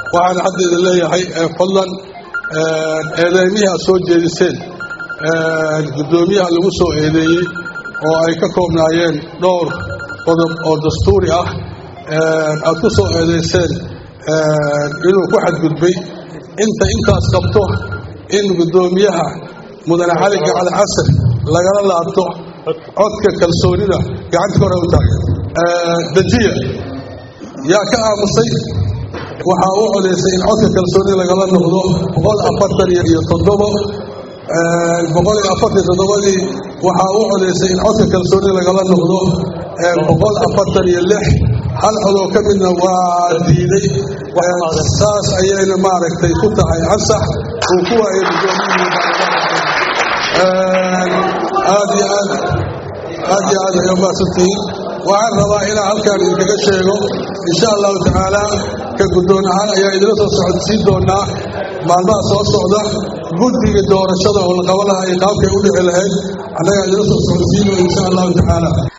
waxaan haddeeda leeyahay fadlan eedeymihii aad soo jeediseen guddoomiyaha lagu soo eedeeyey oo ay ka koobnaayeen dhowr qodob oo dastuuri ah aad ku soo eedeyseen inuu ku xadgudbay inta intaas qabto in guddoomiyaha mudane cali gacali casar lagala laabto codka kalsoonida gacanta kore u taagan dejiya yaa ka aamusay waxaa u codaysay in codka kalsoonida lagala noqdo boqol afartan iyo toddobo boqol iyo afartan toddobadii waxaa u codaysay in codka kalsoonida lagala noqdo boqol afartan iyo lix hal codoo ka midna waa diiday saas ayayna maaragtay ku tahay ansax uu ku waayay aad iyo aad aad iyo aad ay umaasantihiin waxaan rabaa inaan halkaan idinkaga sheego insha allahu tacaala ka guddoon ahaan ayaa idila soo socodsiin doonaa maalmaha soo socda guddiga doorashada oo la qaban lahaa iyo qaabkay u dhici lahayd annagaa idila soo socodsiino insha allahu tacaala